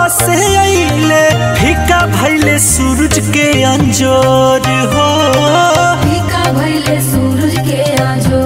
बाबा से अइले फीका भइले सूरज के अंजोर हो फीका भइले सूरज के आजो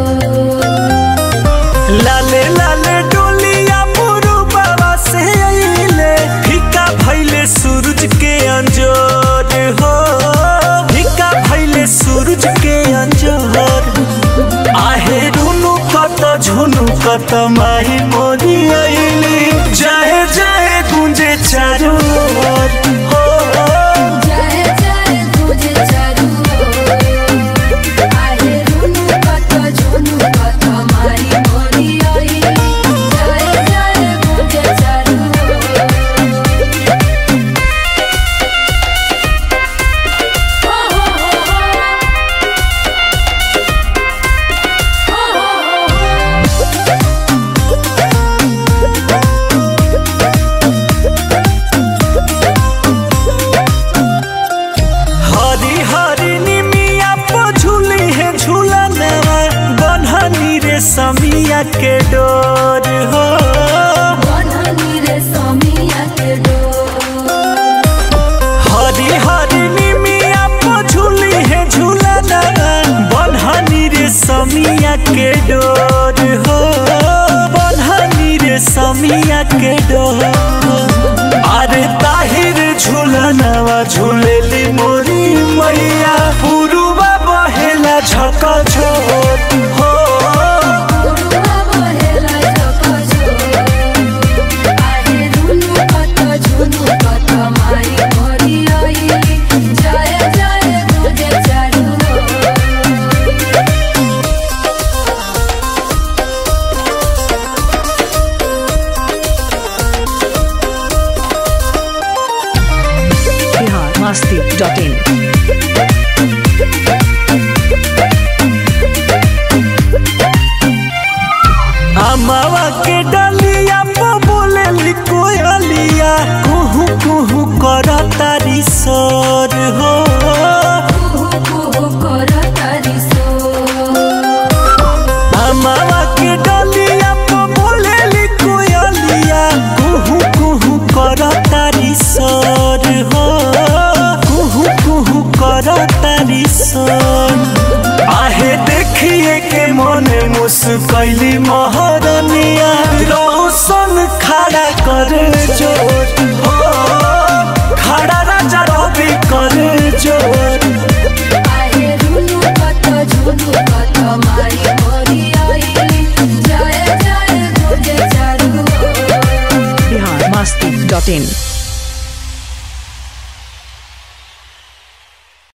लाले लाले डोलिया पुरु बाबा से अइले फीका भइले सूरज के अंजोर हो फीका भइले सूरज के अंजोर आहे रुनु कत झुनु कत माही मोरी अइली जाए जाए गुंजे चारू ओर हो जाए जाए तुझे चारू ओर। आहे रुनु कत झुनु कत मारी मोरी आई जाए जाए तुझे चारू हरी हरी निमिया पो झूली है झूलनवा बन्हनी रे समिया के डोर हो बन्हनी रे समिया के डोर हरी हरी निमिया पो झूली है झूलनवा बन्हनी रे समिया के डोर हो बन्हनी रे समिया के डोर अरे ताहिर झूलनवा झूलेली मोरी मैया पुरुबा बहेला झक झोर हो गुरुवा बहेला झका झोर। आहे रुनु कत झुनु कत मारी मोरी आई जाए जाए तुझे चारू ओर। biharmasti.in अमावा के डलिया पो बोलेली कोयलिया कुहू कुहू कर तारी सोर हो कुहू कुहू करतारी सोर। अमावा के डलिया पो बोलेली कोयलिया कुहू कुहू कर तारी सोर हो कुहू कुहू कर तारी सोर आहे देखिए के मने मुस्कैली महरनिया रोशन खड़ा कर जोर हो खड़ा राजा रवि कर जोर आहे रुनु कत झुनु कत मारी मोरी आई जाए जाए तुझे चारू ओर। biharmasti.in